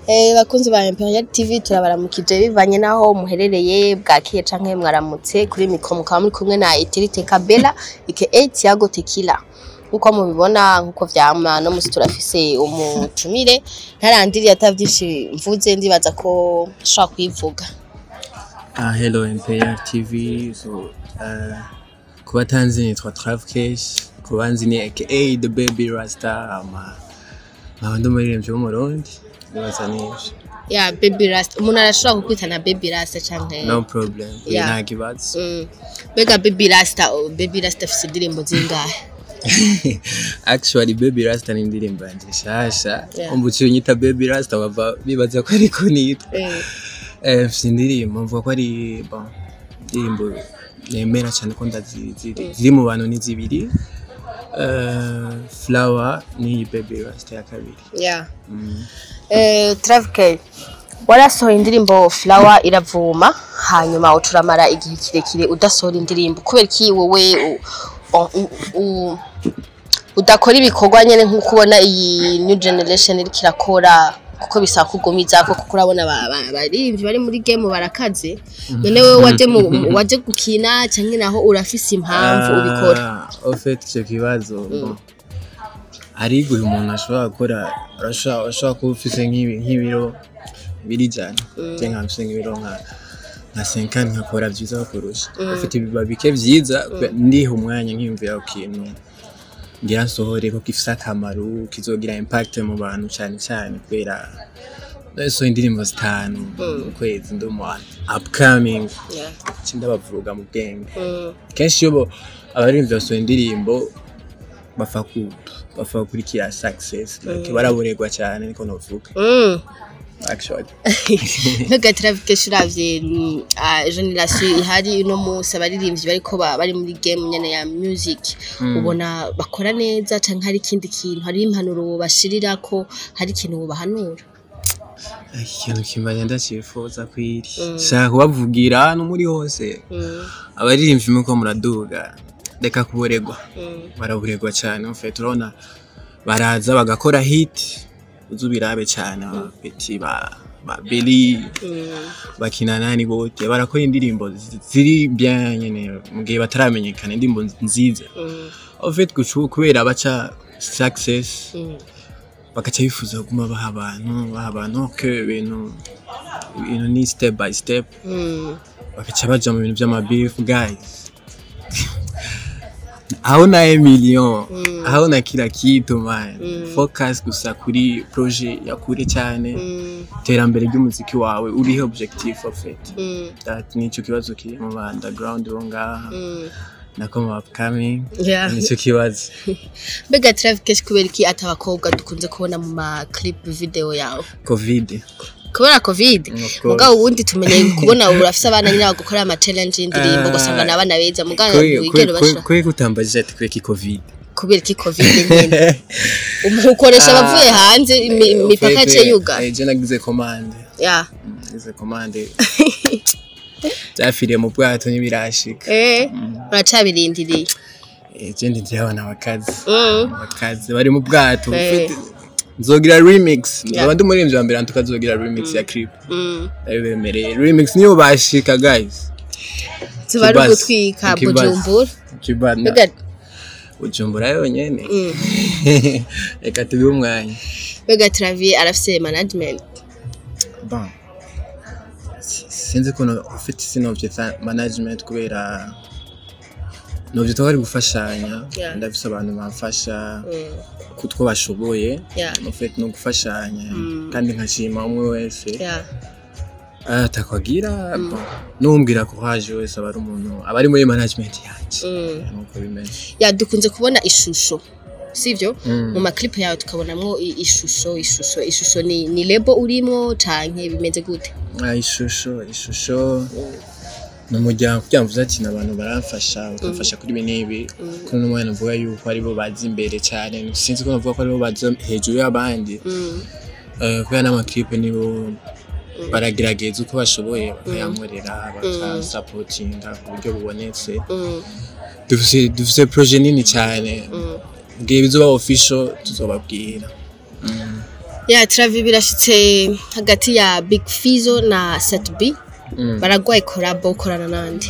Eh, bakunzi ba Imperial TV turabaramukije bivanye naho muherereye bwakiye canke mwaramutse kuri mikro mukaba muri kumwe na Itirite Kabela aka Tiago Tequila nkuko mubibona nkuko vyama no musi turafise umutumire ntarandiriye atavyinshi mvuze ndibaza ko nshobora kwivuga Ah, hello MPR TV. So, uh, kuba tanzi nitwa Travkesh, kuba nzi ni aka The Baby Rasta, ama nkaba ndi umuririmbyi w'umurundi, nibaza n'ivyo. ya Baby Rasta umuntu arashobora kukwita na Baby Rasta canke No problem, Yeah. nta kibazo. Mm. Mbega Baby Rasta oh, Baby Rasta afise indirimbo zingahe Actually, Baby Rasta ni indirimbo yanje nshasha. Yeah. Umva uciye unyita Baby Rasta bava bibaza ko ariko nitwa. Eh, Eh, mfise indirimbo mvuga ko ari bon, indirimbo nemera cyane ko ndazi ziri ziri mu bantu ni zibiri. Uh, Flower ni Baby Rasta ya kabiri. yeah. Mm. Eh, Travke warasohoye indirimbo Flower iravuma hanyuma uturamara igihe kirekire udasohora indirimbo kubera iki wowe u- u- u- udakora ibikorwa nyene nk'uko ubona iyi new generation iriko irakora kuko bisaba kugumiza ko kuko urabona ba- ba- abaririmbyi bari muri game barakaze none wewe waje mu waje gukina canke naho urafise impamvu ubikora Ah, au fait icyo kibazo bon, hari igihe umuntu ashobora gukora arashobora ashobora kuba ufise nk'ibi- nk'ibiro biri jana cyangwa nkaba mfise nk'ibiro nka nka senkani nkakora byiza kurusha ufite ibiba bike byiza ndiha umwanya nkiyumvira ku kintu ngira nsohore ko gifise akamaro kizogira impact mu bantu cyane cyane kubera so indirimbo zitanu mu kwezi ndi umu upcoming Yeah. ndabavuga mu bwenge Mm. kenshi iyo bo- abaririmbyi basohora indirimbo bapfa ku bapfa gukurikira success like baraborerwa cyane niko novuga Mm. actually Mbega Travkesh uravye mm, ah, generation ihari uno munsi abaririmbyi bariko ba- bari muri game nyene ya music ubona bakora neza canke hari ikindi kintu hari impanuro wobashirira ko hari ikintu wobahanura ikintu kimbanye ndacyifuza kwiri shaka kubavugira hano muri hose Mm, abaririmbyi muko muraduga reka kuboregwa mm, baraburegwa cyane en fait urabona baraza bagakora hit uzi ubirabe cyane abapeti ba ba Billy mm, bakina nani bote barakora indirimbo zi- ziri bien nyene mu gihe bataramenyekana indirimbo nziza mm, en fait gucu kubera baca success mm. bagaca bifuza kuguma baha abantu baha abantu ko ibintu ibintu ni step by step Mm, bagaca baja mu bintu vy'amabeef guys aho na million Mm. aho na kila kitu man Mm. focus gusa kuri projet ya kure cyane mm, iterambere ry'umuziki wawe urihe objectif en fait mm, that nicyo kibazo kiri mu ba underground bo ngaha mm. nako mu upcoming Yeah. nicyo kibazo Mbega Travkesh kubera iki ati abakobwa dukunze kubona mu ma clip video yawe covid kubera covid Of course. mugabo ubundi tumenye kubona ubu urafise abana nyine bagukora ama challenge y'indirimbo Ah. ugasanga ni abana beza mugabo wigera bashira kwe kutambajije ati kweki covid kubera iki covid nyine umukoresha abavuye hanze imi- imipaka yaciye yuga je nagize commande ya nagize commande byafiriye mu bwato ntibirashika eh uracabirindiriye Eh, je ndi abana bakazi Mm. bakazi bari mu bwato Eh. ufite- nzogira remix nzoba ndi umuririmbyi wa mbere nantuka nzogira remix ya clip Mm. ndabibemereye remix niyo bashika guys tuba ari Kibazo. ugutwika Ikibazo. bujumbura kibana mbega ujumbura yonyene Mm. reka tubihe umwanya mbega travier arafise management bon Si- sinzi ukuntu ufite sinovye management kubera novye twari gufashanya Yeah. ndafise abantu bamfasha Mm. kutwo bashoboye Yeah. ufite no gufashanya Mm. kandi nkashima umwe wese ya atakwagira bon numbwira ko haje wese aba ari umuntu aba ari muri management yanje Mm. nuko bimeze ya dukunze kubona ishusho sivyo Mm. mu maklipu yawe tukabonamwo i- ishusho ishusho ishusho ni, ni lebo urimwo canke bimeze gute Ah, ishusho ishusho ni umuryango kugira ngo uvuze ati abantu baramfasha bakamfasha kuri ibi n'ibi kuri uno mwanya uvuga yuko aribo bazi imbere cyane sinzi ko navuga ko aribo bazi hejuru y'abandi Mm. Eh, kubera n'amaklipe nibo baragerageza uko bashoboye bakayankorera bakasapotinga ku buryo bubonetse Mm. dufise dufise projet nini cyane Mm. bwiye bizoba official tuzobabwira ya travi birashitse hagati ya big fizo na set b Mm. baragwaye korabo ukorana nande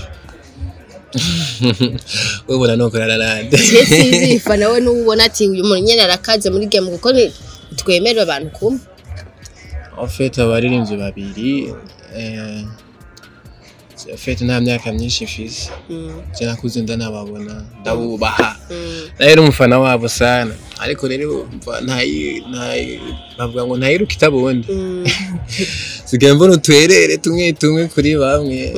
ubona nokorana nande sizifa nawe n'ubona ati uyu muntu nyene arakaze muri game kuko ni- twemerera abantu kumwe En fait abaririmbyi babiri eh, en fait nta myaka myinshi mfise Mm, je nakuze ndanababona ndabubaha mm, rero umufana wabo sana ariko rero umva ntayi ntayi bavuga ngo ntayiruka itabundi mm, sigaye mbona utwerere tumwe tumwe kuri bamwe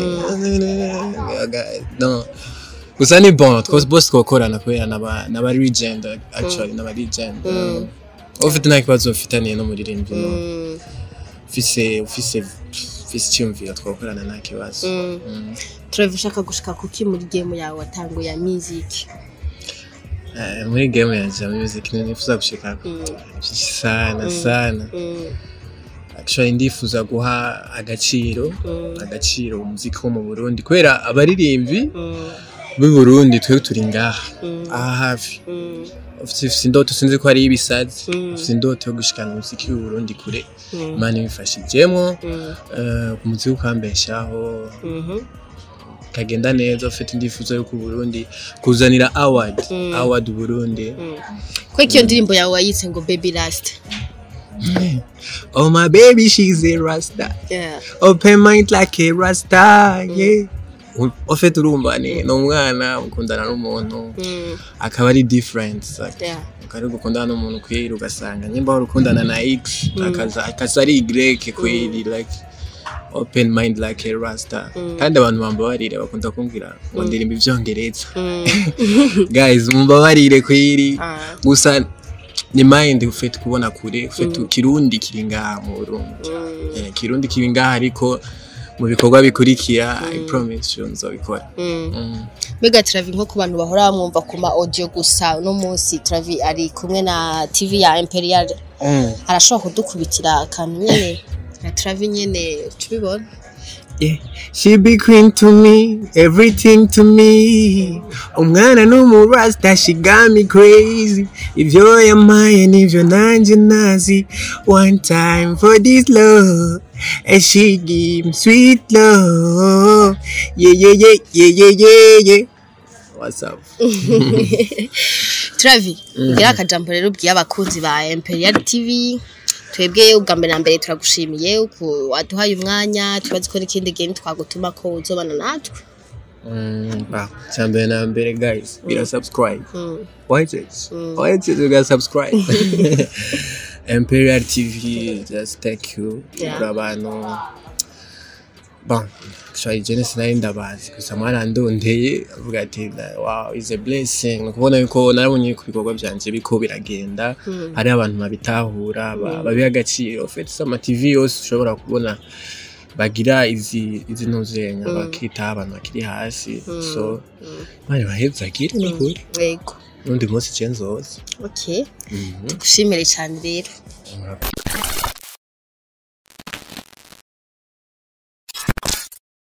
no gusa ni bon twose bose twokorana kubera n'aba n'aba legend actually n'aba legend Mm. ufite nta kibazo ufitaniye n'umuririmbyi no mm, ufise ufise ufise icyumviro twakorana nta kibazo mm. Mm. travi ushaka gushika kuki muri game yawe watanguye ya music Eh, muri game yanje ya music nifuza gushika Mm, sana sana mm, actually ndifuza guha agaciro mm, agaciro umuziki wo mu Burundi kubera abaririmbyi mm, b'i Burundi twe turi ngaha mm, aha hafi mm, ufite indoto sinzi ko ari ibisazi Mm. ufite indoto yo gushikana umuziki w'u Burundi kure mm, imana ibifashijemwo mm, eh, ku muziki ukambeshaho mhm, kagenda neza ufite indifuzo yo ku Burundi kuzanira award Mm. award Burundi mm. kweko iyo ndirimbo yawe wayitse ngo baby last oh my baby she's a rasta yeah. open mind like a rasta yeah ufite urumva ni ni umwana ukundana n'umuntu mm, akaba ari different like, yeah. ukari gukundana n'umuntu kweri ugasanga nyimba wari ukundana na x akaza akaza ari y kweri like open mind like a rasta kandi abantu bambabarire bakunda kumbwira ngo ndirimba ivyongereza Mm, guys mumbabarire kweri ah, gusa ni mind ufite kubona kure ufite kirundi kiri ngaha mu Burundi mm, Eh, kirundi kiri ngaha ariko mu bikorwa bikurikira i promise you nzobikora mm. Mm. mbega travi nko ku bantu bahora bamwumva ku ma audio gusa uno munsi travi ari kumwe na tv ya imperial arashobora kudukubitira akantu nyene na travi nyene tubibona Yeah. She be queen to me, everything to me. Umwana n'umurasta, she got me crazy. Ivyo yamaye nivyo nanje nazi. One time for this love, and she give me sweet love. Yeah, yeah, yeah, yeah, yeah, yeah, yeah. What's up? travi ngira akajambo rero ubwiye abakunzi ba imperial tv twebwe ubwa mbere na mbere turagushimiye uku waduhaye umwanya tubazi ko n'ikindi gihe twagutuma ko uzobana natwe Mm, bah, cyambere na mbere guys, gira subscribe. Mm, Why is it? Why is it you guys subscribe? Imperial TV, just thank you. Yeah. Kuri abantu. Bon, shari jene sinari ndabazi gusa mwarandondeye avuga ati wow is a blessing Ni ukubona yuko narabonye ku bikorwa byanje biko biragenda hari abantu babitahura ba- babiha agaciro fete sama TV yose ushobora kubona bagira izi izi ntuzenya bakitaho abantu bakiri hasi so bari bahezagire ni kuri yego n'undi munsi cenzoza okay tugushimire cyane rero